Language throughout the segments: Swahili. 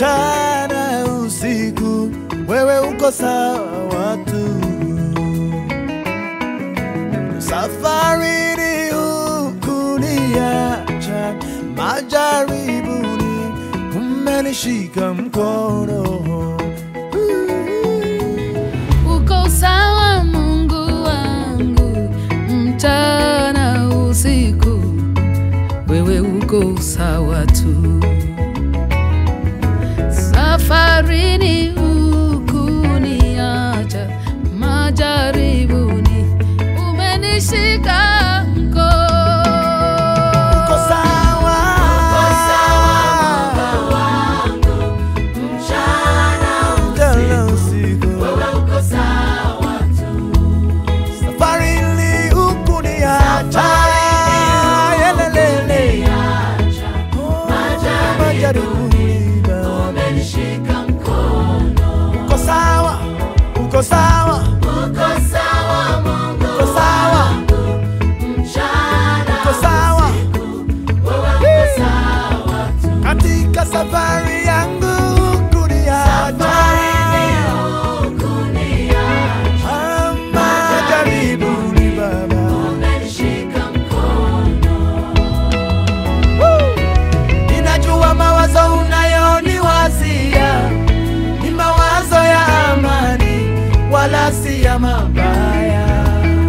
mchana usiku, wewe uko sawa tu. Safarini hukuniacha, majaribuni umenishika mkono. Uko sawa Mungu wangu, mchana usiku, wewe uko sawa tu. Safarini hukuniacha, majaribuni umenishika mkono. Uko sawa, mchana usiku, safarini hukuniacha, yelelele. Oh, majaribuni Baba. Uko sawa, uko sawa, uko sawa, uko sawa katika safari yangu kuniacha Ah, majaribuni Baba. Woo! Ninajua mawazo unayoniwazia ni mawazo ya amani, wala si ya mabaya.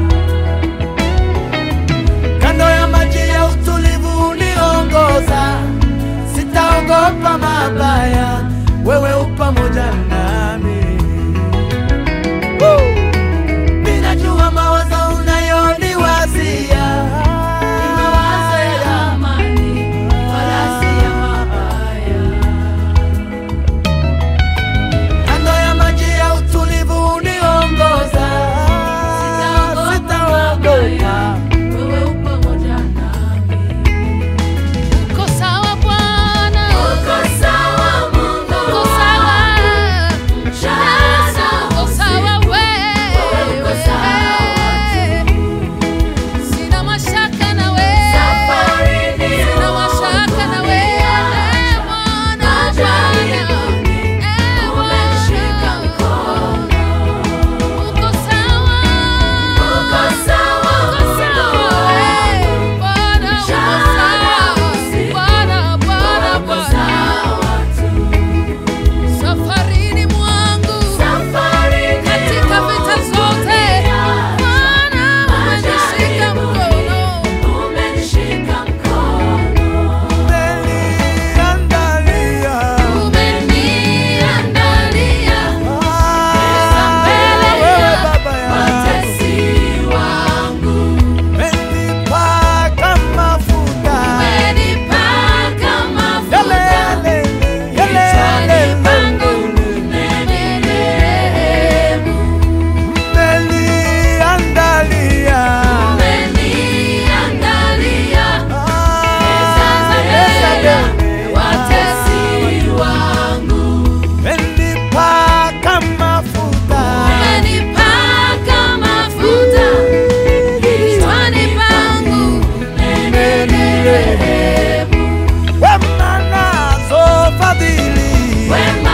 Kando ya maji ya utulivu uniongoza, sitaogopa mabaya, wewe u pamoja nami. Woo! Ninajua mawazo unayoniwazia ni mawazo ya amani, wala si ya mabaya. Kando ya maji ya utulivu uniongoza, sitaogopa. Wewe upo pamoja nami. Uko sawa Bwana. Uko sawa Mungu. Uko sawa. Yesu, uko sawa wewe. Uko sawa Sina mashaka na wewe. Sina mashaka na wewe. Bwana, Bwana. Eh, Bwana. Uko sawa. Uko sawa. Uko sawa. Eh, Bwana, uko sawa. Bwana, Bwana, Bwana. Safarini mwangu. Katika vita zote. Bwana, umenishika mkono. Umeniandalia, Umeniandalia ah, mbele wewe ya Baba yangu. watesi wangu. Umenipaka mafuta. Umenipaka mafuta. Yelele, yelele, Kichwani pangu umenirehemu. umeniandalia, Umeniandalia meza ah, mbele ya watesi wangu. umenipaka mafuta. Umenipaka mafuta. Kichwani pangu umenirehemu. Wema nazo fadhili Wema